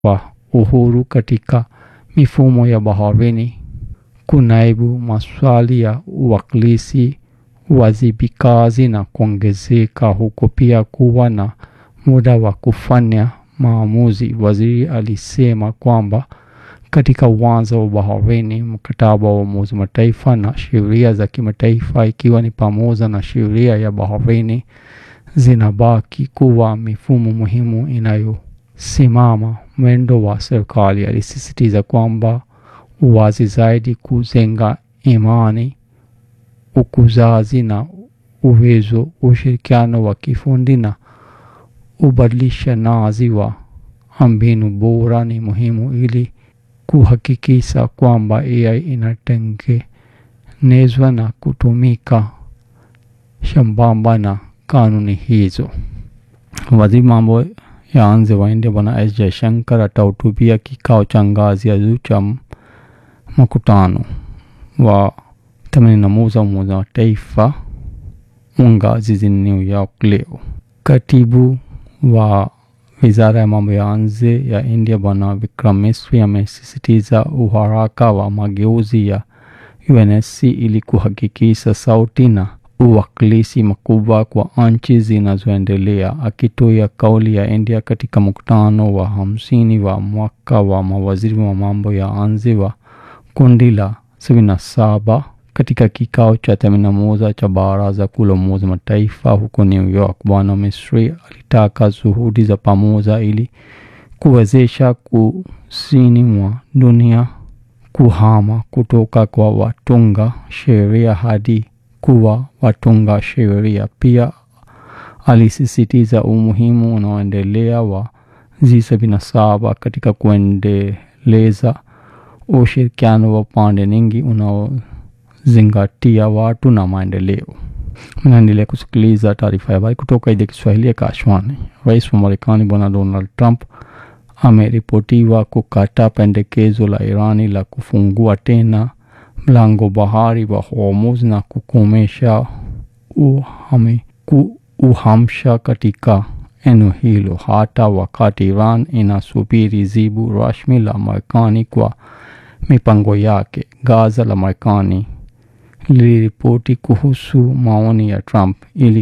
kwa uhuru katika mifumo ya baharini, kunaibu maswali ya uwakilishi, uwajibikaji na kuongezeka huko pia kuwa na muda wa kufanya maamuzi. Waziri alisema kwamba katika uwanja wa baharini, mkataba wa Umoja Mataifa na sheria za kimataifa ikiwa ni pamoja na sheria ya baharini zinabaki kuwa mifumo muhimu inayosimama mwendo wa serikali. Alisisitiza kwamba uwazi zaidi, kujenga imani, ukuzaji na uwezo, ushirikiano wa kifundi na ubadilishanaji wa mbinu bora ni muhimu ili kuhakikisha kwamba AI inatengenezwa na kutumika sambamba na kanuni hizo. Waziri mambo ya nje wa India Bwana S Jaishankar atahutubia kikao cha ngazi ya juu cha mkutano wa themanini na moja Umoja wa Mataifa unga jijini New York leo. Katibu wa wizara ya mambo ya nje ya India Bwana Vikram Misri amesisitiza uharaka wa mageuzi ya UNSC ili kuhakikisha sauti na uwakilishi mkubwa kwa nchi zinazoendelea. Akitoa kauli ya India katika mkutano wa hamsini wa mwaka wa mawaziri wa mambo ya nje wa kundi la sabini na saba katika kikao cha themanini na moja cha Baraza Kuu la Umoja Mataifa huko New York, Bwana Misri alitaka juhudi za pamoja ili kuwezesha kusini mwa dunia kuhama kutoka kwa watunga sheria hadi kuwa watunga sheria. Pia alisisitiza umuhimu unaoendelea wa G77 katika kuendeleza ushirikiano wa pande nyingi unaozingatia watu na maendeleo. Mnaendelea kusikiliza taarifa ya habari kutoka idhaa ya Kiswahili ya Kashwani. Rais wa Marekani Bwana Donald Trump ameripotiwa kukataa pendekezo la Irani la kufungua tena mlango bahari wa Hormuz na kukomesha uhami, ku, uhamsha katika eneo hilo hata wakati Iran inasubiri jibu rasmi la Marekani kwa mipango yake. Gaza la Marekani liliripoti kuhusu maoni ya Trump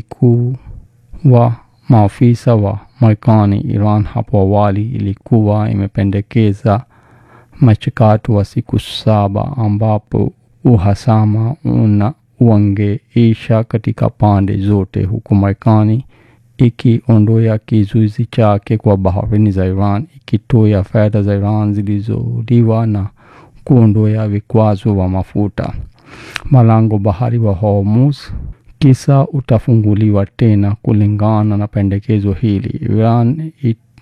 ilikuwa maafisa wa Marekani. Iran hapo awali ilikuwa imependekeza mchakato wa siku saba ambapo uhasama una uangeisha katika pande zote, huku Marekani ikiondoa kizuizi chake kwa baharini za Iran, ikitoa fedha za Iran zilizoliwa na kuondoa vikwazo wa mafuta. Malango bahari wa Hormuz kisa utafunguliwa tena kulingana na pendekezo hili. Iran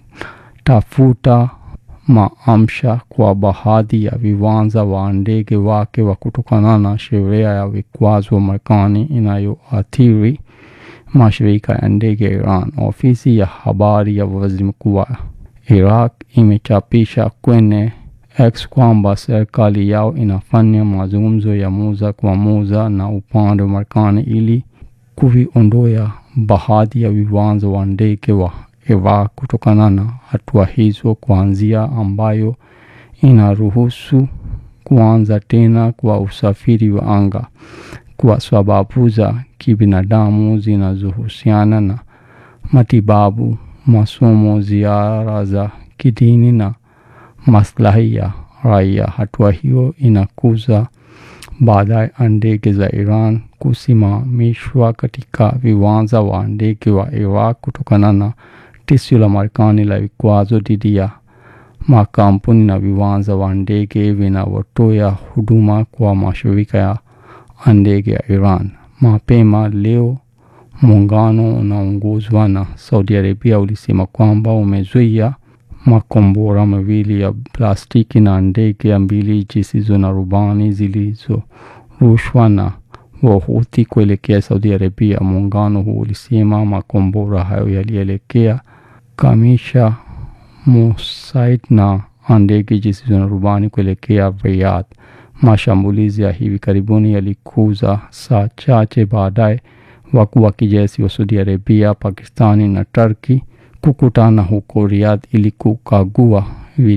itafuta maamsha kwa baadhi ya viwanja wa ndege wake wa kutokana na sheria ya vikwazo wa Marekani inayoathiri mashirika ya ndege ya Iran. Ofisi ya habari ya waziri mkuu wa Iraq imechapisha kwenye X kwamba serikali yao inafanya mazungumzo ya moja kwa moja na upande wa Marekani ili kuviondoa baadhi ya viwanja wa ndege wa Iraq kutokana na hatua hizo, kuanzia ambayo inaruhusu kuanza tena kwa usafiri wa anga kwa sababu za kibinadamu zinazohusiana na matibabu, masomo, ziara za kidini na maslahi ya raia. Hatua hiyo inakuza baadaye ndege za Iran kusimamishwa katika viwanja wa ndege wa Iraq kutokana na tishio la Marekani la vikwazo dhidi ya makampuni na viwanja wa ndege vinavyotoa huduma kwa mashirika ya ndege ya Iran. Mapema leo muungano unaongozwa na Saudi Arabia ulisema kwamba umezuia makombora mawili ya plastiki na ndege mbili zisizo na rubani zilizorushwa na Wahuthi kuelekea Saudi Arabia. Muungano huu ulisema makombora hayo yalielekea Kamisha, Mosaid na ndege zisizo na rubani kuelekea Riyadh. Mashambulizi ya hivi karibuni yalikuza saa chache baadaye wakuu wa kijeshi wa Saudi Arabia, Pakistani na Turki kukutana huko Riyadh ili kukagua